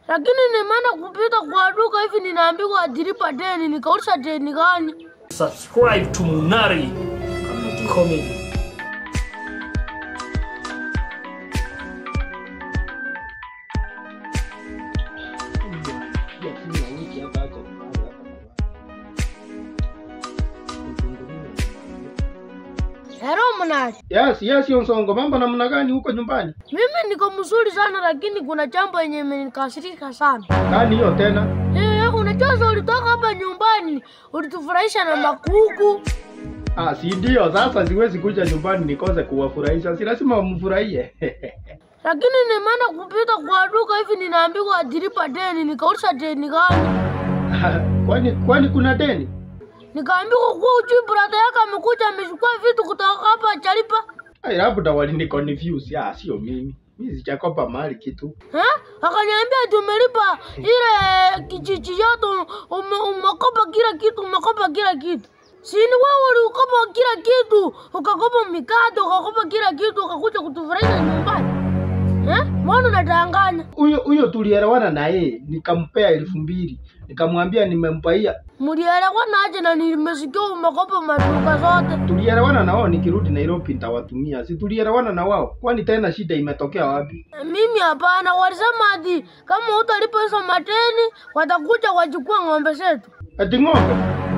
lakini nimeenda kupita kwa duka hivi ninaambiwa atilipa deni, nikauliza deni gani? Subscribe to Munari Comedy. Hello Mnari, Yes, yes, Nsongo, mambo namna gani huko nyumbani? mimi niko mzuri sana, lakini kuna jambo yenye imenikasirika sana. Gani hiyo tena? Eh, unajua ulitoka hapa nyumbani ulitufurahisha na makuku. Ah, si ndio? Sasa siwezi kuja nyumbani nikose kuwafurahisha, si lazima wamfurahie. lakini nimeenda kupita kwa duka hivi ninaambiwa atilipa deni, nikauliza deni gani? kwani kwani kuna deni? Nikaambiwa kuwa ujui brada yake amekuja amechukua vitu kutoka hapa achalipa. Ai, labda walini confuse. Ah, sio mimi. Mimi sijakopa mali kitu. Eh? Akaniambia tumelipa ile kijiji yote, ume, umekopa kila kitu, umekopa kila kitu. Si ni wewe ulikopa kila kitu, ukakopa mikate, ukakopa kila kitu, ukakuja kutufurahisha nyumbani. Eh? Mbona unadanganya? Huyo huyo tulielewana na yeye, nikampea elfu mbili nikamwambia nimempaia. Mlielewana aje na nimesikia umekopa maduka zote? Tulielewana na wao, nikirudi Nairobi nitawatumia. Si tulielewana na wao? Kwani tena shida imetokea wapi? Mimi hapana, walisema ati kama utalipa hizo mateni watakuja wachukua ng'ombe zetu. Ati ng'ombe?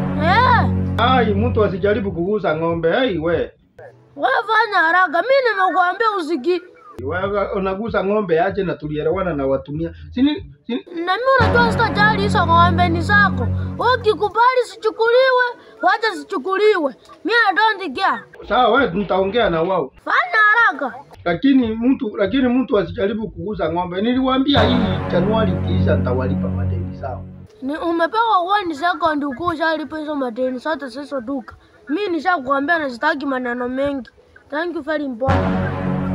Eh, Ai, mtu asijaribu kugusa ng'ombe. Ai we. wewe fanya haraka, mimi nimekuambia usiki. Wewe unagusa ng'ombe aje na tulielewana na watumia. Sini, sini Na mimi unajua sitajali hizo ng'ombe ni zako. Wewe ukikubali sichukuliwe, wacha sichukuliwe. Mimi I don't care. sawa, wewe tutaongea na wao. Fanya haraka. Lakini mtu lakini mtu asijaribu kugusa ng'ombe. Niliwaambia hii Januari ikiisha nitawalipa madeni sawa. Ni umepewa one second ukuu ushalipa hizo madeni zote zizo duka. Mimi nishakuambia na sitaki maneno mengi. Thank you very important.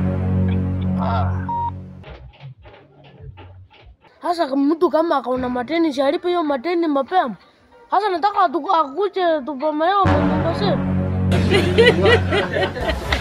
Sasa mtu kama akaona mateni si alipe hiyo mateni mapema. Sasa nataka tu akuje tupomelewa manyumba zetu.